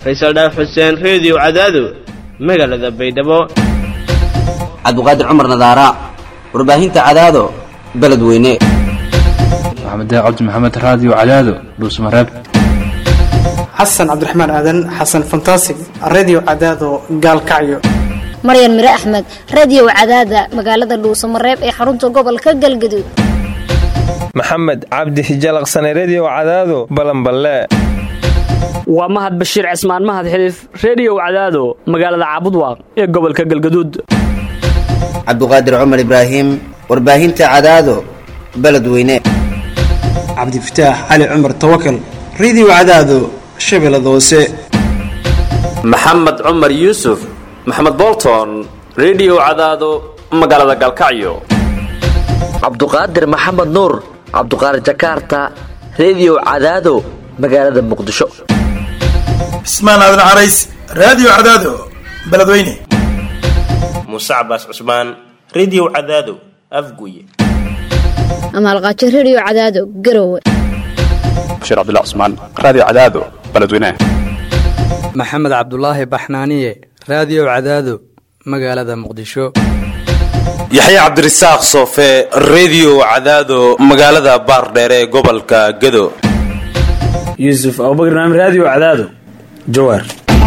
faysal dhaaf xuseen reediyo cadaado magaalada baydhabo cabdiqaadir cumar nadaara warbaahinta cadaado beledweyne maxamed cabdi maxamed raadiyo cadaado dhuusmareeb xasan cabdiraxmaan aadan xasan fantasig redio cadaado gaalkacyo maryan mire axmed radio cadaada magaalada dhuusamareeb ee xarunta gobolka galgaduud maxamed cabdi hijalaqsane redio cadaado balanballe waa mahad bashiir cismaan mahad xiliif reediyow cadaado magaalada caabudwaaq ee gobolka galgaduud cabdiqaadir cumar ibraahim warbaahinta cadaado beledweyne cabdifataax cali cumar tawakal redio cadaado shabeellada hoose maxamed cumar yuusuf maxamed bolton redio cadaado magaalada galkacyo cabduqaadir maxamed nuur cabduqaadir jakaarta redio cadaado magaalada muqdisho cismaan aadan carays raadiyo cadaado beledweyne muuse cabaas cusmaan redio cadaado afguye amaalqaajo redio cadaado garowe bashiir cabdilla cusmaan raadiyo cadaado beledweyne maxamed cabdulaahi baxnaaniye raadiyo cadaado magaalada muqdisho yaxya cabdirasaaq soofe redio cadaado magaalada baardheere ee gobolka gado yuusuf abubakr naam raadiyo cadaado jawaar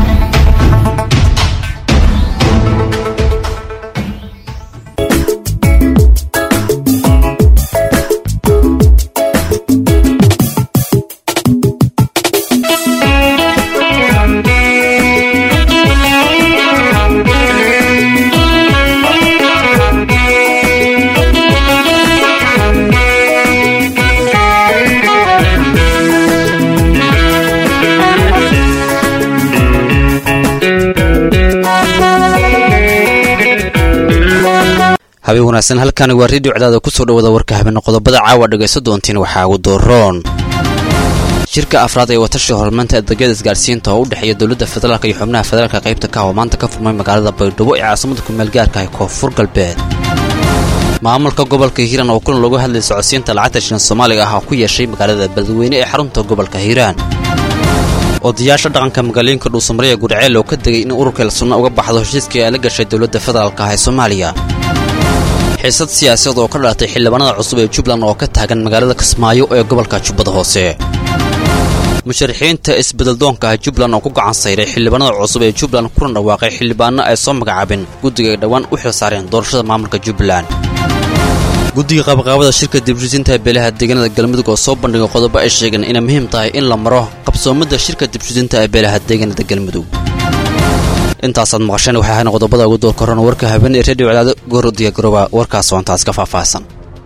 habeen wanaagsan halkani waa redio cadaada kusoo dhawada warka habeenna qodobada caawa dhegaysa doontiin waxaa ugu dooroon shirka afraad ee watashi horumarinta adeegyada isgaarsiinta oo u dhexeeya dowladda federaalk iyo xubnaha federaalka qaybta ka oo maanta ka furmay magaalada baydhabo ee caasimada kumeel gaarka ah koonfur galbeed maamulka gobolka hiiraan oo kulan loogu hadlayay socodsiinta lacagta shirin soomaaliga ah oo ku yeeshay magaalada beledweyne ee xarunta gobolka hiiraan odayaasha dhaqanka magaalooyinka dhuusamareya gudceel oo ka degay in ururka elsunna uga baxdo heshiiskii ay la gashay dowladda federaalka ah ee soomaaliya xiisad siyaasadeed oo ka dhalatay xildhibaanada cusub ee jubbaland oo ka taagan magaalada kismaayo ee gobolka jubbada hoose musharaxiinta isbeddeldoonka ah jubbaland oo ku gacan sayray xildhibaanada cusub ee jubbaland kuna dhawaaqay xildhibaano ay soo magacaabeen guddiga ay dhowaan u xil saareen doorashada maamulka jubbaland guddiga qabaqaabada shirka dibshusinta beelaha deegaanada galmudug oo soo bandhigay qodobo ay sheegeen inay muhiim tahay in la maro qabsoomada shirka dibshusinta ee beelaha deegaanada galmudug intaasaad maqasheen waxay ahayn qodobada ugu door korona warka habeen ee redio cadaado goor diyagarooba warkaas oo intaas ka faahfaahsan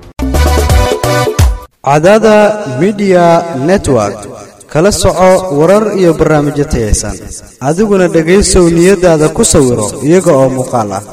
cadaada midiya network kala soco warar iyo barnaamijyo tayaysan adiguna dhegaysow niyadaada ku sawiro iyaga oo muuqaal ah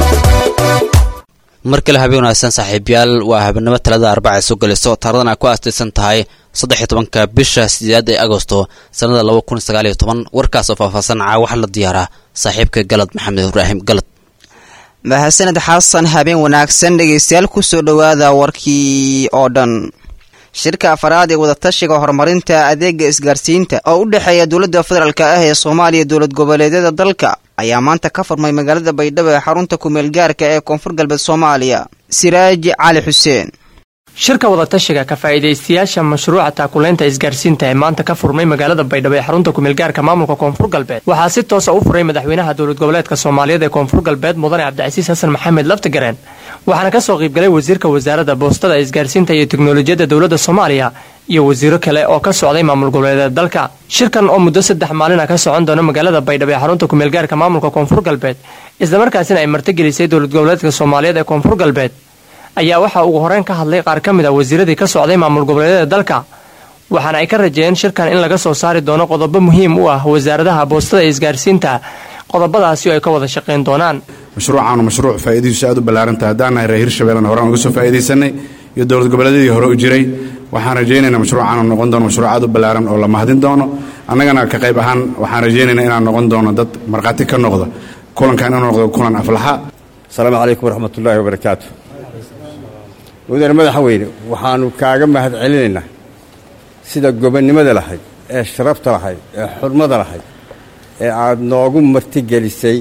mar kale habeen wanaagsan saaxiibayaal waa habeenimo talada arbaca ay soo gelayso taaradan ay ku aastaysan tahay saddex iyo tobanka bisha sideedaad ee agosto sannada laba kun sagaal iyo toban warkaas oo faahfaahsan caa waxaa la diyaaraa saaxiibka galad maxamed ibraahim galad mahadsaned xasan habeen wanaagsan dhegaystayaal kusoo dhowaada warkii oo dhan shirka afaraad ee wadatashiga horumarinta adeega isgaarsiinta oo u dhexeeya dowladda federaalk ah ee soomaaliya dowlad goboleedyada dalka ayaa maanta ka furmay magaalada baydhabo ee xarunta kumeel gaarka ee koonfur galbeed soomaaliya siraaj cali xuseen shirka wadatashiga ka faa'iidaystayaasha mashruuca taakulaynta isgaarsiinta ee maanta ka furmay magaalada baydhabo ee xarunta kumeelgaarka maamulka koonfur galbeed waxaa si toosa u furay madaxweynaha dowlad goboleedka soomaaliyeed ee koonfur galbeed mudane cabdicasiis xasan maxamed laftigareen waxaana kasoo qaybgalay wasiirka wasaaradda boostada isgaarsiinta iyo teknolojiyadda dowladda soomaaliya iyo wasiiro kale oo ka socday maamul goboleedeed dalka shirkan oo muddo saddex maalina ka socon doona magaalada baydhabo ee xarunta kumeelgaarka maamulka koonfur galbeed islamarkaasina ay martigelisay dowlad goboleedka soomaaliyeed ee koonfur galbeed ayaa waxaa ugu horeyn ka hadlay qaar ka mid a wasiiradii ka socday maamul goboleedyada dalka waxaana ay ka rajeeyeen shirkan in laga soo saari doono qodobo muhiim u ah wasaaradaha boostada ee isgaarsiinta qodobadaasi oo ay ka wada shaqayn doonaan mashruucaanu mashruuc faa'iidadiisu aad u ballaarantahay haddaan nahay reer hirshabeellena horaan uga soo faa'iidaysanay iyo dowlad goboleedyadii hore u jiray waxaan rajaynaynaa mashruucaanu noqon doono mashruuc aad u ballaaran oo la mahadin doono annagana ka qayb ahaan waxaan rajaynaynaa inaan noqon doono dad markhaati ka noqda kulankan inuu noqdo kulan aflaxa asalaamu calaykum waraxmatullaahi wabarakaatu mudane madaxweyne waxaannu kaaga mahad celinaynaa sida gobonnimada lahayd ee sharafta lahayd ee xurmada lahayd ee aad noogu martigelisay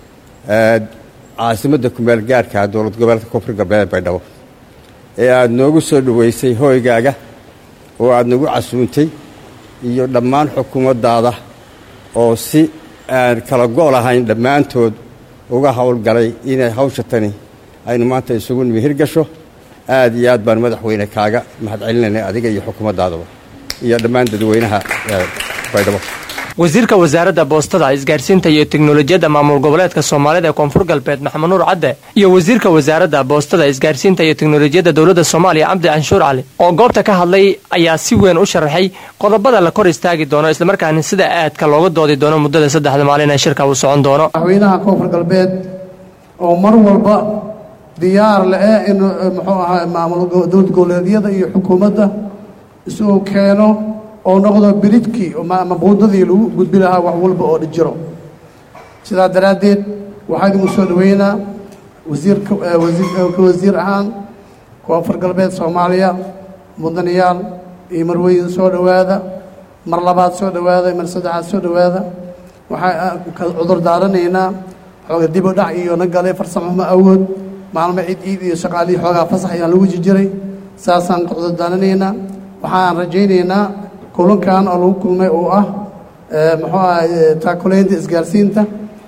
caasimadda kumeel gaarka dowlad goboleedka koonfur galbeed baydhabo ee aad noogu soo dhoweysay hooygaaga oo aad nagu casuuntay iyo dhammaan xukuumaddaada oo si aan kala go' lahayn dhammaantood uga howlgalay inay hawsha tani aynu maanta isugu nimi hirgasho aad iyo aad baan madaxweyne kaaga mahadcelinaynay adiga iyo xukuumaddaadaba iyo dhammaan dadweynaha baydhabo wasiirka wasaaradda boostada isgaarsiinta iyo teknolojiyadda maamul goboleedka soomaalida ee koonfur galbeed maxamed nuur cadde iyo wasiirka wasaaradda boostada isgaarsiinta iyo teknolojiyadda dowladda soomaaliya cabdi canshuur cali oo goobta ka hadlay ayaa si weyn u sharaxay qodobada la kor istaagi doono islamarkaana sida aadka looga doodi doono muddada saddexda maalin ee shirka uu socon doono madaxweynaha koonfur galbeed oo mar walba diyaar le-eh in muxuu ahaa maamul dowlad goboleedyada iyo xukuumadda isuu keeno oo noqdo biridkii ama buundadii lagu gudbi lahaa wax walba oo jiro sidaa daraaddeed waxaa idinku soo dhaweynaa wasiirka wasiirka wasiir ahaan koonfur galbeed soomaaliya mudanayaal iyo marweyn soo dhowaada mar labaad soo dhowaada mar saddexaad soo dhowaada waxaa ka cudur daaranaynaa xooga dib u dhac iyo na galay farsamama awood maalmo cid iid iyo shaqaalihii xoogaa fasax ayaan lagu jijiray saasaan ka cudur daaranaynaa waxaan rajaynaynaa kulankan oo lagu kulmay oo ah muxuu aha taakulaynta isgaarsiinta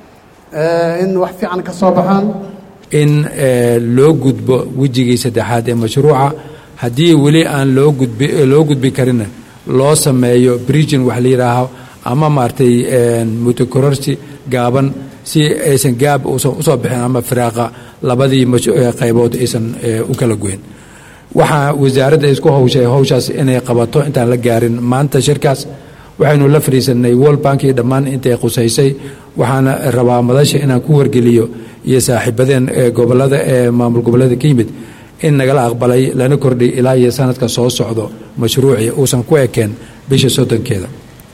in wax fiican ka soo baxaan in loo gudbo wejigii saddexaad ee mashruuca haddii weli aan loo gudbi loo gudbi karinna loo sameeyo bridgin wax la yidhaaho ama maaragtay mutakororsi gaaban si aysan gaab usan usoo bixin ama firaaqa labadii qaybood aysan u kala goyn waxaa wasaaradda isku hawshay hawshaas inay qabato intaan la gaarin maanta shirkaas waxaynu la fadhiisanay world bank iyo dhammaan intay qusaysay waxaana rabaa madasha inaan ku wargeliyo iyo saaxiibadeen ee gobolada ee maamul goboleeda ka yimid in nagala aqbalay lana kordhiy ilaa iyo sanadka soo socdo mashruucii uusan ku ekeen bisha soddonkeeda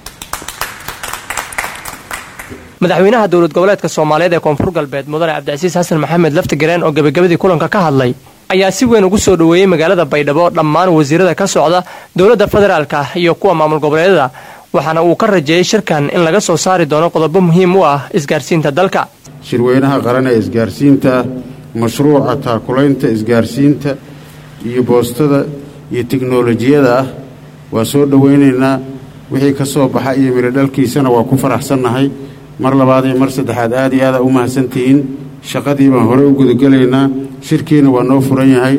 madaxweynaha dowlad goboleedka soomaaliyeed ee koonfur galbeed mudane cabdicasiis xasan maxamed laftigareen oo gebagabadii kulanka ka hadlay ayaa si weyn ugu soo dhoweeyey magaalada baydhabo dhammaan wasiirada ka socda dowladda federaalka iyo kuwa maamul goboleedyada waxaana uu ka rajeeyey shirkan in laga soo saari doono qodobo muhiim u ah isgaarsiinta dalka shirweynaha qaran ee isgaarsiinta mashruuca taakulaynta isgaarsiinta iyo boostada iyo tiknolojiyada ah waa soo dhowaynaynaa wixii ka soo baxa iyo mirodhalkiisana waa ku faraxsannahay mar labaad iyo mar saddexaad aad iyo aada u mahadsantihiin shaqadii baan hore u gudagelaynaa shirkiina waa noo furan yahay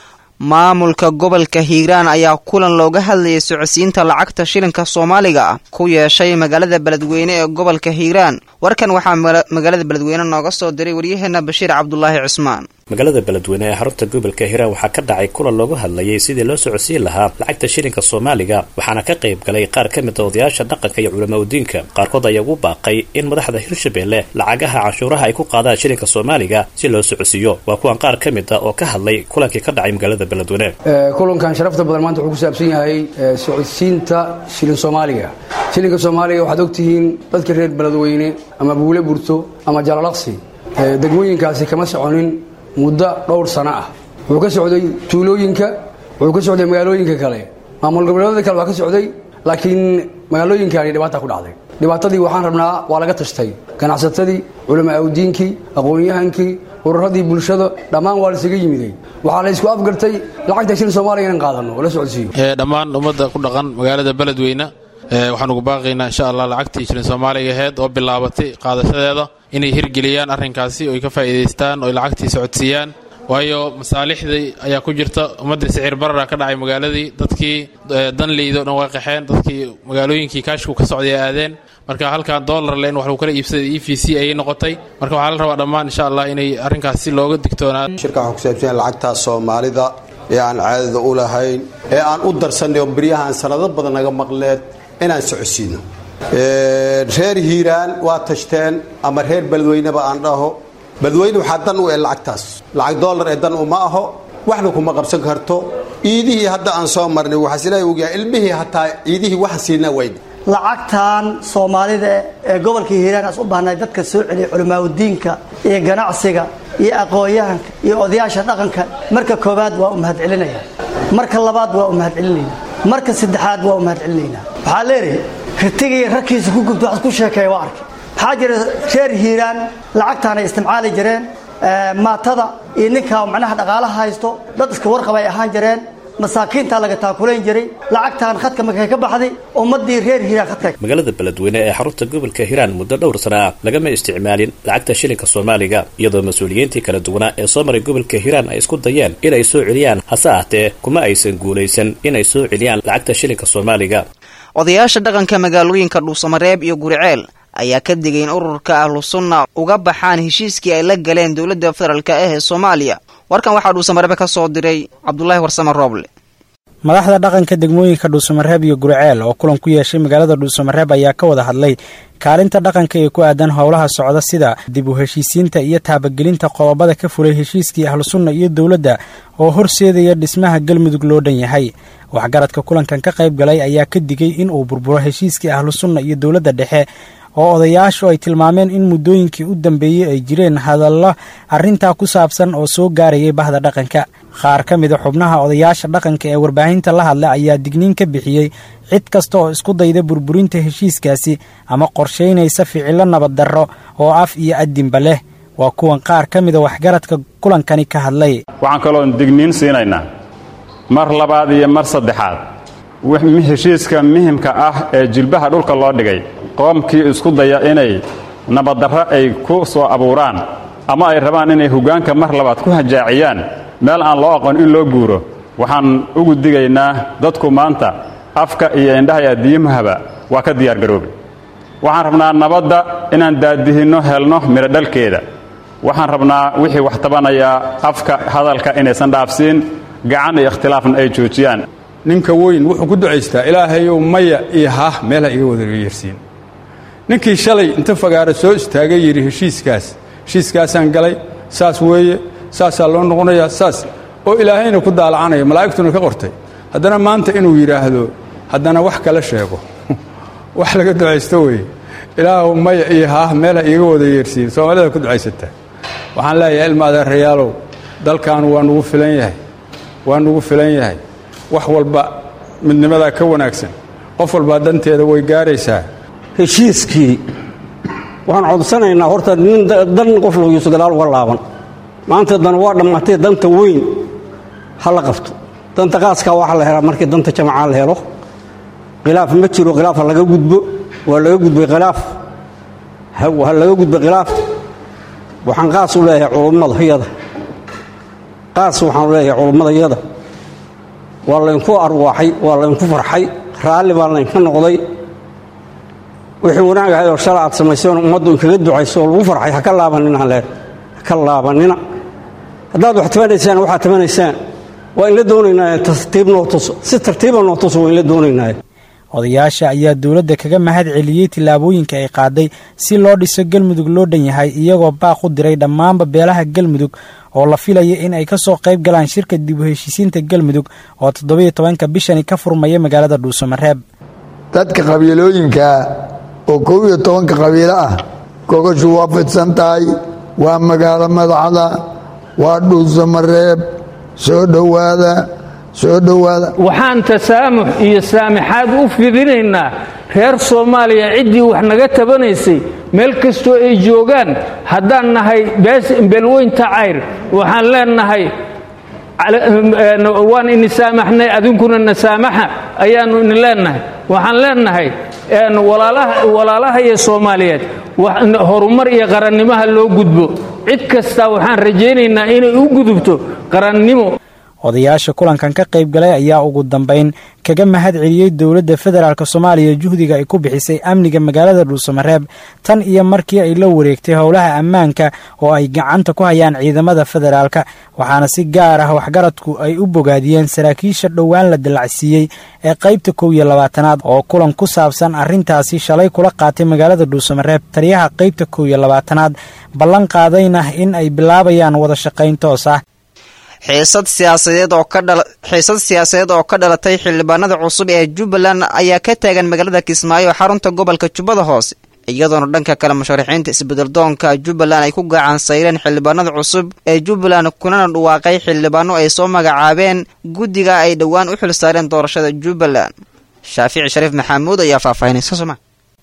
maamulka gobolka hiiraan ayaa kulan looga hadlayay socodsiinta lacagta shilinka soomaaliga ah ku yeeshay magaalada beledweyne ee gobolka hiiraan warkan waxaa magaalada beledweyne nooga soo diray waryaheena bashiir cabdulaahi cusmaan magaalada beledweyne ee xarunta gobolka hiiraan waxaa ka dhacay kulan loogu hadlayay sidii loo socodsiin lahaa lacagta shilinka soomaaliga waxaana ka qayb galay qaar ka mid a odayaasha dhaqanka iyo culamaudiinka qaarkood ayaa ugu baaqay in madaxda hirshabelle lacagaha canshuuraha ay ku qaadaan shilinka soomaaliga si loo socodsiiyo waa kuwan qaar ka mid a oo ka hadlay kulankii ka dhacay magaalada beledweyne kulankan sharafta badan maanta wuxuu ku saabsan yahay socodsiinta shilin soomaaliga shilinka soomaaliga waxaad ogtihiin dadka reer beledweyne ama buule burto ama jalalaqsi degmooyinkaasi kama soconin muddo dhowr sano ah wuxuu ka socday tuulooyinka wuxuu ka socday magaalooyinka kale maamul goboleedyada kale waa ka socday laakiin magaalooyinkaani dhibaata ku dhacday dhibaatadii waxaan rabnaa waa laga tashtay ganacsatadii culamaa awdiinkii aqoon-yahankii ururadii bulshada dhammaan waa laisaga yimiday waxaa la isku afgartay lacagta shilin soomaaliya inaan qaadano oo la socodsiiyo dhammaan ummadda ku dhaqan magaalada beledweyne waxaan ugu baaqaynaa insha allah lacagtii shilin soomaaliga aheyd oo bilaabatay qaadashadeeda inay hirgeliyaan arrinkaasi oy ka faa'iidaystaan oy lacagtii socodsiiyaan waayo masaalixdii ayaa ku jirta ummaddii sicir barara ka dhacay magaaladii dadkii danleyda o dhan waa qaxeen dadkii magaalooyinkii kaashku ka socday aadeen marka halkan dollar len wax lagu kala iibsaday e v c ayay noqotay marka waxaa la rabaa dhammaan insha allah inay arrinkaas si looga digtoonaa shirka waxaa kusaabsan lacagta soomaalida ee aan caadada u lahayn ee aan u darsanay oo beryahaan sanado badan naga maqleed inaan socodsiino reer hiiraan waa tashteen ama reer beledweyneba aan dhaho beledweyne waxaa dan u eh lacagtaas lacag dollar ee dan uma aho waxna kuma qabsan karto ciidihii hadda aan soo marnay waxaas ilaahay ogyahay ilmihii hataa ciidihii waxa siinaa wayna lacagtan soomaalida ee gobolka hiiraan as u baahnay dadka soo celiyay culamaauddiinka iyo ganacsiga iyo aqoon-yahanka iyo odayaasha dhaqanka marka koowaad waa u mahadcelinaya marka labaad waa u mahadcelinayna marka saddexaad waa u mahadcelinaynaa waxaa leedahay ritigii ragkiisa ku gubta waxaad ku sheekeeya waa arkay waxaa jira reer hiiraan lacagtaanay isticmaali jireen maatada iyo ninka macnaha dhaqaalaha haysto dad iska warqab ay ahaan jireen masaakiintaa laga taakulayn jiray lacagtaan khadka markay ka baxday ummadii reer hiiraan khadka magaalada beledweyne ee xarunta gobolka hiiraan muddo dhowr sana ah lagama isticmaalin lacagta shilinka soomaaliga iyadoo mas-uuliyiintii kala duwanaa ee soo maray gobolka hiiraan ay isku dayeen inay soo celiyaan hase ahtee kuma aysan guulaysan inay soo celiyaan lacagta shilinka soomaaliga odayaasha dhaqanka magaalooyinka dhuusamareeb iyo guriceel ayaa ka digay in ururka ahlu sunna uga baxaan heshiiskii ay la galeen dowladda federaalk ah ee soomaaliya warkan waxaa dhuusamareebe ka soo diray cabdulaahi warsame rooble madaxda dhaqanka degmooyinka dhuusamareeb iyo guriceel oo kulan ku yeeshay magaalada dhuusamareeb ayaa ka wada hadlay kaalinta dhaqanka ee ku aadan howlaha socda sida dib u heshiisiinta iyo taabagelinta qodobada ka fulay heshiiskii ahlu sunna iyo dowladda oo horseedaya dhismaha galmudug loo dhan yahay waxgaradka kulankan ka qayb galay ayaa ka digay in uu burburo heshiiskii ahlu sunna iyo dowladda dhexe oo odayaashu ay tilmaameen in muddooyinkii u dambeeyey ay jireen hadallo arrintaa ku saabsan oo soo gaarayay bahda dhaqanka qaar ka mida xubnaha odayaasha dhaqanka ee warbaahinta la hadla ayaa digniin ka bixiyey cid kasta oo isku dayda burburinta heshiiskaasi ama qorshaynaysa ficillo nabaddarro oo af iyo addinba leh waa kuwan qaar ka mida waxgaradka kulankani ka hadlay waxaan kaloon digniin siinaynaa mar labaad iyo mar saddexaad heshiiska muhimka ah ee jilbaha dhulka loo dhigay qoomkii isku daya inay nabaddarro ay ku soo abuuraan ama ay rabaan inay hoggaanka mar labaad ku hajaaciyaan meel aan loo aqoon in loo guuro waxaan ugu digaynaa dadku maanta afka iyo indhaha iyo addiimahaba waa ka diyaargaroobay waxaan rabnaa nabadda inaan daadihinno helno midhodhalkeeda waxaan rabnaa wixii wax tabanayaa afka hadalka inaysan dhaafsiin gacan iyo ikhtilaafna ay joojiyaan ninka weyn wuxuu ku ducaystaa ilaahayow maya iyo haah meelha iga wada yeersiin ninkii shalay inta fagaara soo istaagay yidhi heshiiskaas heshiiskaasaan galay saas weeye saasaa loo noqonayaa saas oo ilaahayna ku daalacanaya malaa'igtuna ka qortay haddana maanta inuu yidhaahdo haddana wax kala sheego wax laga ducaysto weeye ilaahow maya iyo haah meelha iiga wada yeersiin soomaalida ku ducaysataa waxaan leeyahay ilma adeerayaalow dalkan waa nugu filan yahay waa nugu filan yahay wax walba midnimadaa ka wanaagsan qof walbaa danteeda way gaaraysaa heshiiskii waxaan codsanaynaa horta nin dan qof lagyuuso gadaal uga laaban maanta dan waa dhammaatay danta weyn ha la qabto danta qaaskaa waxa la helaa markii danta jamacaa la helo khilaaf ma jiro khilaaf ha laga gudbo waa laga gudbay khilaaf ha laga gudbay khilaaf waxaan qaas u leeyahay culummadayada qaas waxaan leeyahay culummadayada waa laynku arwaaxay waa laynku farxay raalli baa laynka noqday wixii wanaag ahayd oo shala aad samayseen ummaddu inkaga ducayso oo lagu farxay ha ka laabanina leen ha ka laabanina haddaad wax tabanaysaan waxaad tabanaysaan waa in la doonaynaa tartiib noo tuso si tartiiba noo tuso waa in la doonaynaa odayaasha ayaa dowladda kaga mahad celiyey tillaabooyinka ay qaaday si loo dhiso galmudug loo dhan yahay iyagoo baaq u diray dhammaanba beelaha galmudug oo la filaya in ay ka soo qayb galaan shirka dib u heshiisiinta galmudug oo toddobiyo tobanka bishani ka furmaya magaalada dhuusamareeb dadka qabiilooyinkaa oo kow iyo tobanka qabiilo ah gogashu waa fidsan tahay waa magaalo madaxda waa dhuusamareeb soo dhowaada soo dhowaada waxaan tasaamux iyo saamixaad u fidinaynaa reer soomaaliya ciddii wax naga tabanaysay meel kastoo ay joogaan haddaan nahay belweynta cayr waxaan leenahay waan ini saamaxnay adinkuna na saamaxa ayaannu ini leenahay waxaan leenahay walaalaha iyo soomaaliyeed horumar iyo qarannimaha loo gudbo cid kasta waxaan rajaynaynaa inay u gudubto qarannimo odayaasha kulankan ka qayb galay ayaa ugu dambayn kaga mahad celiyey dowladda federaalk soomaaliya juhdiga ay ku bixisay amniga magaalada dhuusamareeb tan iyo markii ay la wareegtay howlaha ammaanka oo ay gacanta ku hayaan ciidamada federaalka waxaana si gaar ah waxgaradku ay u bogaadiyeen saraakiisha dhowaan la dallacsiiyey ee qaybta kow iyo labaatanaad oo kulan ku saabsan arrintaasi shalay kula qaatay magaalada dhuusamareeb taliyaha qaybta kow iyo labaatanaad ballan qaadayna in ay bilaabayaan wada shaqayn toos ah xiisad siyaasadeed oo ka dhala xiisad siyaasadeed oo ka dhalatay xildhibaanada cusub ee jubbaland ayaa ka taagan magaalada kismaayo xarunta gobolka jubbada hoose iyadoona dhanka kale musharaxiinta isbeddeldoonka jubbaland ay ku gacan sayreen xildhibaanada cusub ee jubbaland kunana dhawaaqay xildhibaano ay soo magacaabeen guddiga ay dhowaan u xil saareen doorashada jubbaland shaafici shariif maxamuud ayaa faahfaahinaysa soma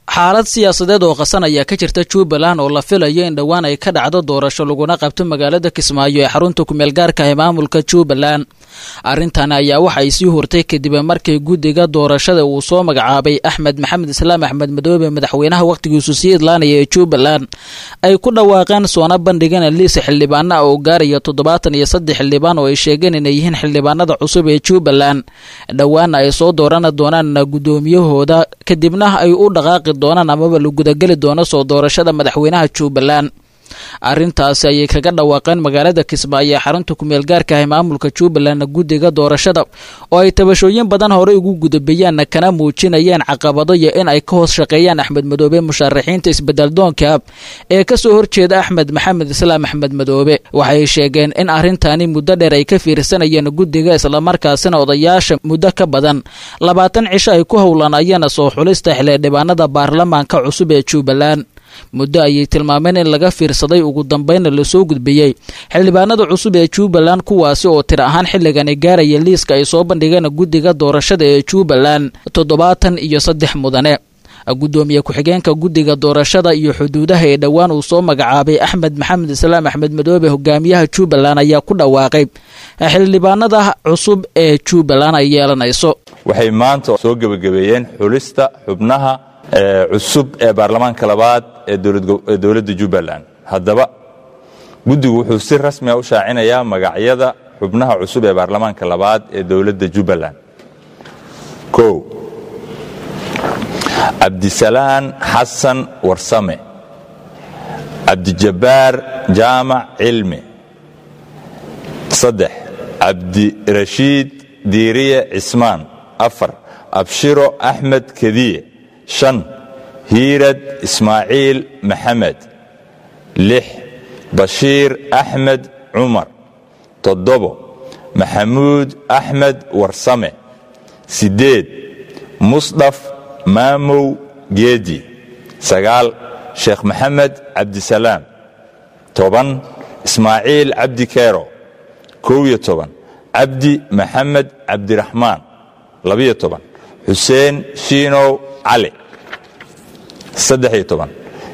xaalad siyaasadeed oo qasan ayaa ka jirta jubbaland oo la filayo in dhowaan ay ka dhacdo doorasho laguna qabto magaalada kismaayo ee xarunta kumeel gaarka ee maamulka jubbaland arrintan ayaa waxa ay sii hurtay kadib markii guddiga doorashada uu soo magacaabay axmed maxamed islaam axmed madoobe madaxweynaha wakhtigiisu sii idlaanaya ee jubbaland ay ku dhawaaqeen soona bandhigeen liis xildhibaana oo gaaraya toddobaatan iyo saddex xildhibaan oo ay sheegeen inay yihiin xildhibaanada cusub ee jubbaland dhowaana ay soo dooran doonaan guddoomiyahooda kadibna ay u dhaqaaqi doonaan amaba la gudageli doono soo doorashada madaxweynaha jubbaland arrintaasi ayay kaga dhawaaqeen magaalada kismaayo ee xarunta kumeel gaarka ah ee maamulka jubbaland guddiga doorashada oo ay tabashooyin badan horey ugu gudabeeyaan kana muujinayeen caqabado iyo in ay ka hoos shaqeeyaan axmed madoobe musharaxiinta isbedeldoonka ee kasoo horjeeda axmed maxamed islaam axmed madoobe waxay sheegeen in arrintani muddo dheer ay ka fiirsanayeen guddiga islamarkaasina odayaasha muddo ka badan labaatan cisho ay ku howlanayeen soo xulista xildhibaanada baarlamaanka cusub ee jubbaland muddo ayay tilmaameen in laga fiirsaday ugu dambeynna lasoo gudbiyey xildhibaanada cusub ee jubbaland kuwaasi oo tir ahaan xilligani gaaraya liiska ay soo bandhigeen guddiga doorashada ee jubbaland toddobaatan iyo saddex mudane guddoomiye ku-xigeenka guddiga doorashada iyo xuduudaha ee dhowaan uu soo magacaabay axmed maxamed islaam axmed madoobe hogaamiyaha jubbaland ayaa ku dhawaaqay xildhibaanada cusub ee jubbaland ay yeelanayso waxay maanta soo gebagabeeyeen xulista xubnaha cusub ee baarlamaanka labaad ee dowladda jubbaland haddaba guddigu wuxuu si rasmiga u shaacinayaa magacyada xubnaha cusub ee baarlamaanka labaad ee dowladda jubbaland o cabdisalaan xasan warsame cabdijabbaar jaamac cilmi saddex cabdirashiid diiriye cismaan afar abshiro axmed kediye shan hiirad ismaaciil maxamed lix bashiir axmed cumar toddobo maxamuud axmed warsame siddeed musdhaf maamow geedi sagaal sheekh maxamed cabdisalaam toban ismaaciil cabdi keero kow iyo toban cabdi maxamed cabdiraxmaan labiyo toban xuseen shiinow cali saddex-iyo toban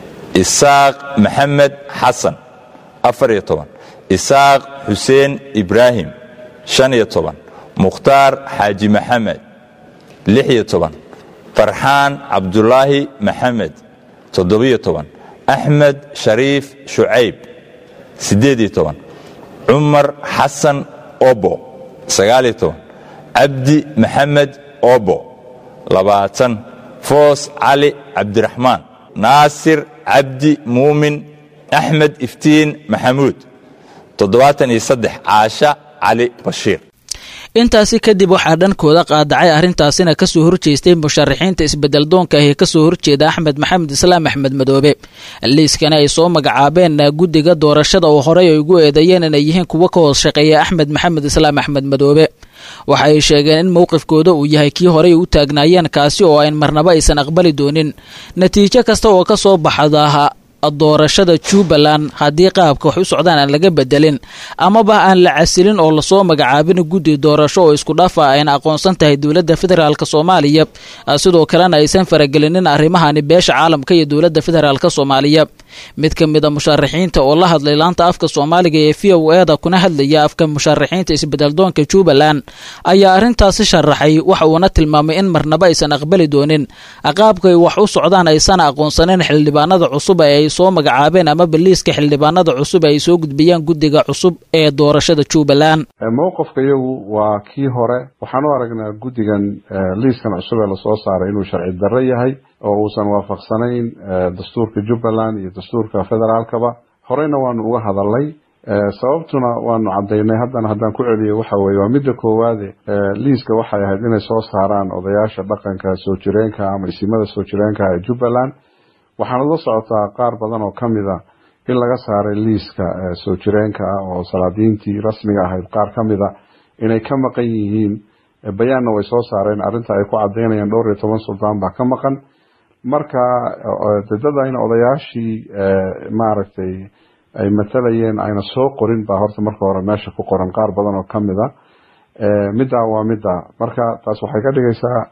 isaaq maxamed xasan afar-iyo toban isaaq xuseen ibraahim shan-iyo toban mukhtaar xaaji maxamed lix-iyo toban farxaan cabdulaahi maxamed toddobiyo toban axmed shariif shucayb siddeed-iyo toban cumar xasan obo sagaal-iyo toban cabdi maxamed obo labaatan foos cali cabdiraxmaan naasir cabdi muumin axmed iftiin maxamuud toddobaatan iyo saddex caasha cali bashiir intaasi kadib waxaa dhankooda qaadacay arrintaasina kasoo horjeestay musharaxiinta isbedeldoonka ah ee kasoo horjeeda axmed maxamed islaam axmed madoobe liiskani ay soo magacaabeen guddiga doorashada oo horey ay ugu eedeeyeen inay yihiin kuwo ka hoos shaqeeya axmed maxamed islaam axmed madoobe waxa ay sheegeen in mowqifkooda uu yahay kii horey u taagnaayeen kaasi oo ayn marnaba aysan aqbali doonin natiijo kasta oo ka soo baxdaha doorashada jubbaland haddii qaabka wax u socdaan aan laga bedelin amaba aan la casilin oo lasoo magacaabin guddi doorasho oo isku dhafa ayna aqoonsan tahay dowladda federaalk soomaaliya sidoo kalena aysan faragelinin arrimahani beesha caalamka iyo dowladda federaalk soomaaliya mid ka mid a musharaxiinta oo la hadlay laanta afka soomaaliga ee v o eda kuna hadlaya afka musharaxiinta isbedeldoonka jubbaland ayaa arrintaasi sharaxay waxa uuna tilmaamay in marnaba aysan aqbali doonin qaabkay wax u socdaan aysan aqoonsanin xildhibaanada cusub ee ay soo magacaabeen ama baliiska xildhibaanada cusub ay soo gudbiyaan guddiga cusub ee doorashada jubbaland mowqifka iyagu waa kii hore waxaan u aragnaa guddigan liiskan cusub ee lasoo saaray inuu sharci darro yahay oo uusan waafaqsanayn dastuurka jubbaland iyo dastuurka federaalkaba horeyna waanu uga hadalnay sababtuna waanu cadaynay haddana haddaan ku celiyo waxa weye waa midda koowaade liiska waxay ahayd inay soo saaraan odayaasha dhaqanka soo jireenka ama isimada soo jireenka ee jubbaland waxaana la socotaa qaar badan oo ka mid a in laga saaray liiska soo jireenka ah oo salaadiintii rasmiga ahayd qaar ka mid a inay ka maqan yihiin bayaanna way soo saareen arrinta ay ku cadaynayaan dhowr iyo toban suldaan baa ka maqan marka dadada in odayaashii maaragtay ay matalayeen ayna soo qorin baa horta marka hore meesha ku qoran qaar badan oo ka mid a middaa waa middaa marka taas waxay ka dhigaysaa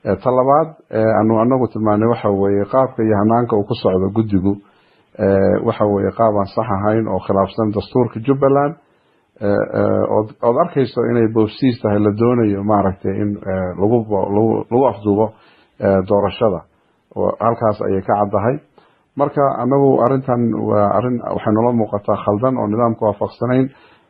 ta labaad anu anagu tilmaanay waxa weeye qaabka iyo hanaanka uu ku socdo guddigu waxa weeye qaab aan sax ahayn oo khilaafsan dastuurka jubbaland ood arkayso inay boofsiis tahay la doonayo maaragtay in lagu lagu afduubo doorashada halkaas ayay ka caddahay marka anagu arintan waa arin waxay noola muuqataa khaldan oo nidaamka waafaqsanayn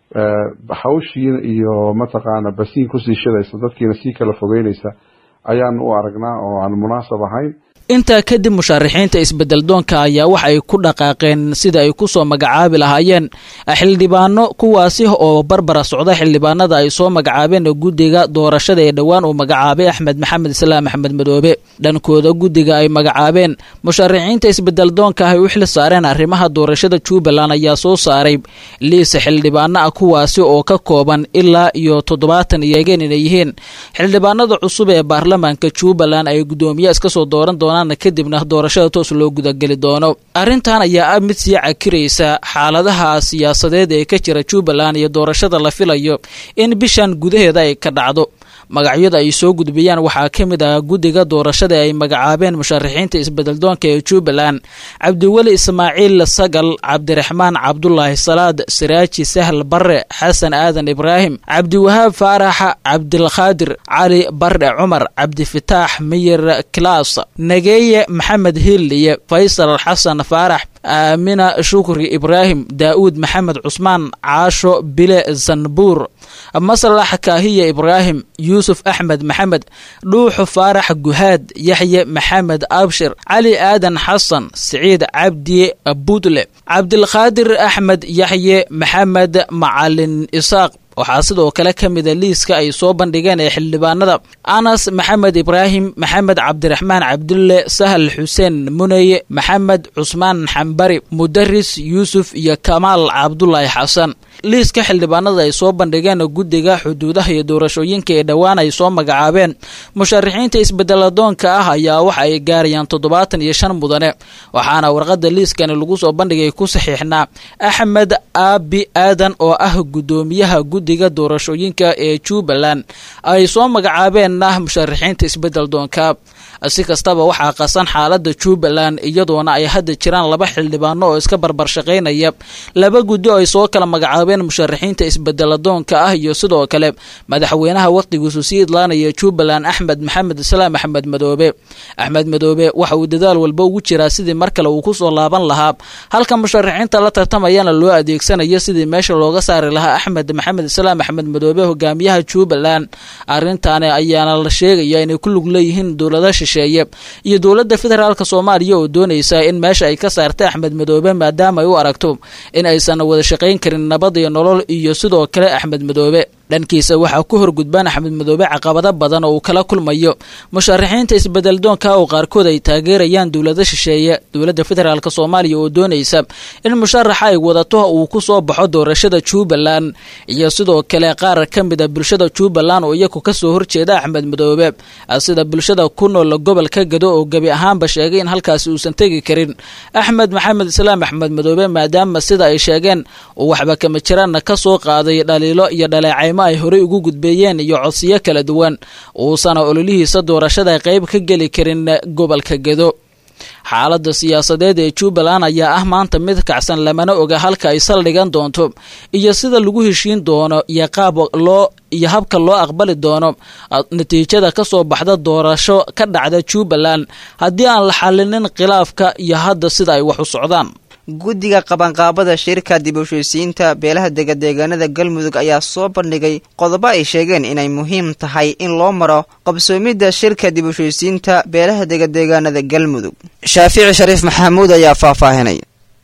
hawshii iyo mataqaana basiin kusii shidaysa dadkiina sii kala fogeynaysa ayaan u aragnaa oo aan munaasab ahayn intaa kadib musharaxiinta isbeddeldoonka ayaa waxa ay ku dhaqaaqeen sida ay ku soo magacaabi lahaayeen xildhibaano kuwaasi oo barbara socda xildhibaanada ay soo magacaabeen guddiga doorashada ee dhowaan uu magacaabay axmed maxamed islaam axmed madoobe dhankooda guddiga ay magacaabeen musharaxiinta isbeddeldoonka ah ay u xil saareen arrimaha doorashada jubbaland ayaa soo saaray liis xildhibaano ah kuwaasi oo ka kooban ilaa iyo toddobaatan iyageen inay yihiin xildhibaanada cusub ee baarlamaanka jubbaland ay guddoomiye iska soo dooran doonaan kadibna doorashada toos loo gudageli doono arrintan ayaa ah mid sii cakiraysa xaaladaha siyaasadeed ee ka jira jubbaland iyo doorashada la filayo in bishan gudaheeda ay ka dhacdo magacyada ay soo gudbiyaan waxaa ka mid ah guddiga doorashada ay magacaabeen musharaxiinta isbeddeldoonka ee jubbaland cabdiweli ismaaciil sagal cabdiraxmaan cabdulaahi salaad siraaji sahl barre xasan aadan ibraahim cabdiwahaab faarax cabdilkhaadir cali barre cumar cabdifitaax miyir kilaas nageeye maxamed hilliye faysal xasan faarax aamina shukri ibraahim daa'uud maxamed cusmaan caasho bile zanbuur maslax kaahiya ibraahim yuusuf axmed maxamed dhuuxu faarax guhaad yaxye maxamed abshir cali aadan xasan siciid cabdi budle cabdilqaadir axmed yaxye maxamed macalin isaaq waxaa sidoo kale ka mida liiska ay soo bandhigeen ee xildhibaanada anas maxamed ibraahim maxamed cabdiraxmaan cabdulle sahal xuseen muneye maxamed cusmaan xambari mudaris yuusuf iyo kamaal cabdulaahi xasan liiska xildhibaanada ay soo bandhigeen guddiga xuduudaha iyo doorashooyinka ee dhowaan ay soo magacaabeen musharaxiinta isbedeladoonka ah ayaa waxa ay gaarayaan toddobaatan iyo shan mudane waxaana warqada liiskani lagu soo bandhigay ku saxiixnaa axmed aabi aadan oo ah guddoomiyaha guddiga doorashooyinka ee jubbaland ay soo magacaabeenna musharaxiinta isbeddeldoonka si kastaba waxaa qasan xaalada jubbaland iyadoona ay hadda jiraan laba xildhibaano oo iska barbar shaqaynaya laba guddi oo ay soo kala magacaabeen musharaxiinta isbedeladoonka ah iyo sidoo kale madaxweynaha wakhtigiisu sii idlaanaya jubbaland axmed maxamed islaam axmed madoobe axmed madoobe waxa uu dadaal walba ugu jiraa sidii mar kale uu kusoo laaban lahaa halka musharaxiinta la tartamayana loo adeegsanayo sidii meesha looga saari lahaa axmed maxamed islaam axmed madoobe hogaamiyaha jubbaland arrintaani ayaana la sheegaya inay ku lug leeyihiin dowlada shisheeye iyo dowladda federaalk soomaaliya oo doonaysa in meesha ay ka saarta axmed madoobe maadaama ay u aragto in aysan wada shaqayn karin nabad iyo nolol iyo sidoo kale axmed madoobe dhankiisa waxaa ku horgudbaan axmed madoobe caqabado badan oo uu kala kulmayo musharaxiinta isbedeldoonka oo qaarkood ay taageerayaan dowlada shisheeye dowladda federaalk soomaaliya oo doonaysa in musharaxa ay wadato uu ku soo baxo doorashada jubbaland iyo sidoo kale qaar ka mid a bulshada jubbaland oo iyagu kasoo horjeeda axmed madoobe sida bulshada ku nool gobolka gado oo gebi ahaanba sheegay in halkaasi uusan tegi karin axmed maxamed islaam axmed madoobe maadaama sida ay sheegeen uu waxba kama jiraanna kasoo qaaday dhaliilo iyo dhaleecaymo ay horey ugu gudbeeyeen iyo codsiyo kala duwan uusana ololihiisa doorashada qayb ka geli karin gobolka gedo xaaladda siyaasadeed ee jubbaland ayaa ah maanta mid kacsan lamana oga halka ay saldhigan doonto iyo sida lagu heshiin doono iyo qaab loo iyo habka loo aqbali doono natiijada ka soo baxda doorasho ka dhacda jubbaland haddii aan la xalinin khilaafka iyo hadda sida ay wax u socdaan guddiga qabanqaabada shirka dib u heshiisiinta beelaha degadeegaanada galmudug ayaa soo bandhigay qodobo ay sheegeen inay muhiim tahay in loo maro qabsoomidda shirka dib u heshiisiinta beelaha degadeegaanada galmudug shaafici shariif maxamuud ayaa faahfaahinay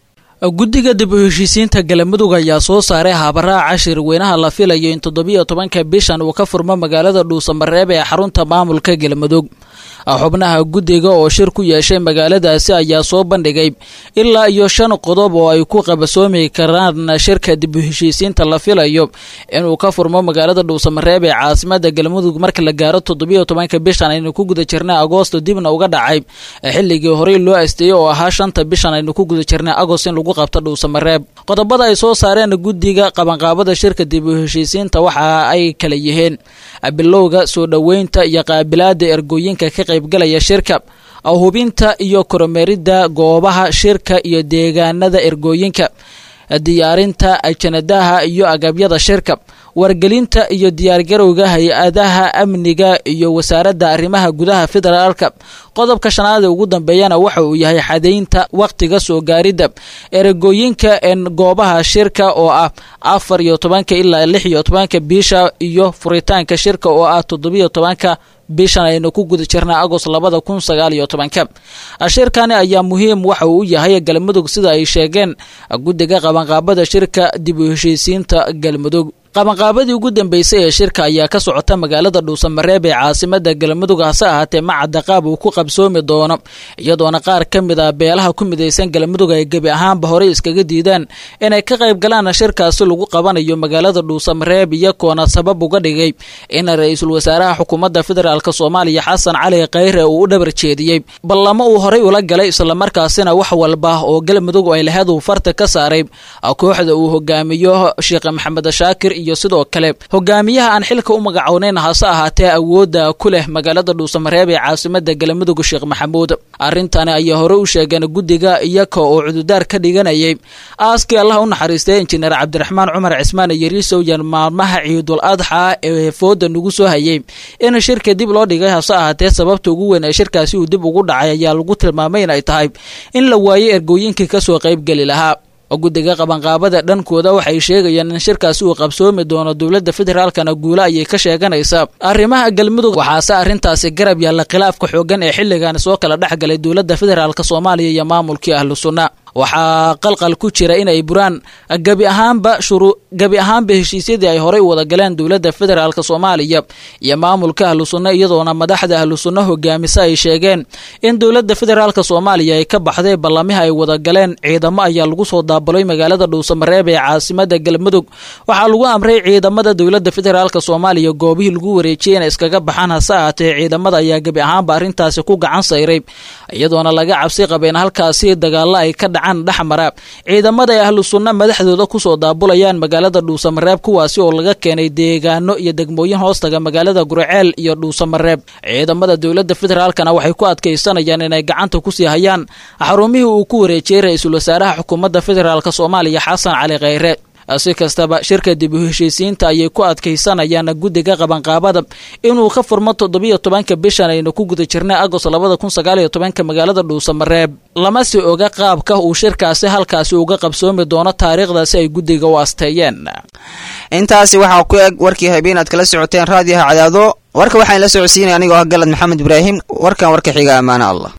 guddiga dib u heshiisiinta galmudug ayaa soo saaray habaraaca shirweynaha la filayo in toddobiyo tobanka bishan uu ka furmo magaalada dhuusamareeb ee xarunta maamulka galmudug xubnaha guddiga oo shir ku yeeshay magaaladaasi ayaa soo bandhigay ilaa iyo shan qodob oo ay ku qabasoomi karaan shirka dib u heshiisiinta la filayo inuu ka furmo magaalada dhuusamareeb ee caasimada galmudug marka la gaaro toddobiyo tobanka bishan aynu ku guda jirnay agoosto dibna uga dhacay xilligii horey loo asteeyey oo ahaa shanta bishan aynu ku guda jirnay agost in lagu qabto dhuusamareeb qodobada ay soo saareen guddiga qabanqaabada shirka dib u heshiisiinta waxa ay kala yihiin bilowga soo dhoweynta iyo qaabilaada ergooyinka ka qaybgalaya shirka hubinta iyo kormeeridda goobaha shirka iyo deegaanada ergooyinka diyaarinta ajanadaha iyo agabyada shirka wargelinta iyo diyaargarowga hay-adaha amniga iyo wasaaradda arrimaha gudaha federaalka qodobka shanaad ee ugu dambeeyana waxa uu yahay xadaynta wakhtiga soo gaaridda eragooyinka en goobaha shirka oo ah afar iyo tobanka ilaa lix iyo tobanka bisha iyo furitaanka shirka oo ah toddobiyo tobanka bishan aynu ku guda jirnaa agost labada kun sagaal iyo tobanka shirkani ayaa muhiim waxa uu u yahay galmudug sida ay sheegeen guddiga qabanqaabada shirka dib u heshiisiinta galmudug qabanqaabadii ugu dambeysay ee shirka ayaa ka socota magaalada dhuusamareeb ee caasimada galmudug hase ahaatee macadda qaab uu ku qabsoomi doono iyadoona qaar ka mid ah beelaha ku midaysan galmudug ay gebi ahaanba horey iskaga diidaan inay ka qayb galaan shirkaasi lagu qabanayo magaalada dhuusamareeb iyagoona sabab uga dhigay in ra-iisul wasaaraha xukuumadda federaalk soomaaliya xasan cali khayre uu u dhabar jeediyey ballamo uu horey ula galay islamarkaasina wax walba oo galmudug ay laheed uu farta ka saaray kooxda uu hogaamiyo sheekh maxamed shaakir iyo sidoo kale hogaamiyaha aan xilka u magacownayn hase ahaatee awoodda ku leh magaalada dhuusamareeb ee caasimada galmudug sheekh maxamuud arrintani ayaa hore u sheegeen guddiga iyaka oo cududaar ka dhiganayay aaskii allah u naxariistay injineer cabdiraxmaan cumar cismaan yariisow yan maalmaha ciidul adxa ee fooda nagu soo hayay in shirka dib loo dhigay hase ahaatee sababta ugu weyn ee shirkaasi uu dib ugu dhacay ayaa lagu tilmaamay in ay tahay in la waayey ergooyinkii kasoo qaybgeli lahaa guddiga qabanqaabada dhankooda waxay sheegayaan in shirkaasi uu qabsoomi doono dowladda federaalkana guulo ayay ka sheeganaysaa arrimaha galmudug waxaase arrintaasi garab yaalla khilaafka xooggan ee xilligan soo kala dhex galay dowladda federaalk soomaaliya iyo maamulkii ahlu sunna waxaa qalqal ku jira inay buraan gebi ahaanba shuru gebi ahaanba heshiisyadii ay horey u wada galeen dowladda federaalk soomaaliya iyo maamulka ahlu sunna iyadoona madaxda ahlu sunna hogaamisa ay sheegeen in dowladda federaalk soomaaliya ay ka baxday ballamihi ay wada galeen ciidamo ayaa lagu soo daabaloy magaalada dhuusamareeb ee caasimada galmudug waxaa lagu amray ciidamada dowladda federaalk soomaaliya goobihii lagu wareejiyey inay iskaga baxaan hase ahaatee ciidamada ayaa gebi ahaanba arrintaasi ku gacan sayray iyadoona laga cabsi qaba in halkaasi dagaalo ay ka dhacaan dhexmara ciidamada ay ahlu sunna madaxdooda kusoo daabulayaan magaalada dhuusamareeb kuwaasi oo laga keenay deegaano iyo degmooyin hoostaga magaalada gurceel iyo dhuusamareeb ciidamada dowladda federaalkana waxay ku adkaysanayaan inay gacanta kusii hayaan xarumihii uu ku wareejiyey ra-iisul wasaaraha xukuumadda federaalk soomaaliya xasan cali khayre si kastaba shirka dib u heshiisiinta ayay ku adkaysanayaan guddiga qabanqaabada inuu ka furmo toddobiyo tobanka bishan aynu ku guda jirnay agost labada kun sagaaliyo tobanka magaalada dhuusamareeb lama si oga qaabka uu shirkaasi halkaasi uga qabsoomi doono taariikhdaasi ay guddiga u asteeyeen intaasi waxaa ku eg warkii habeen aad kala socoteen raadiyaha cadaado warka waxaan la socodsiinaya anigoo ah galad maxamed ibraahim warkan warka xiga ammaane allah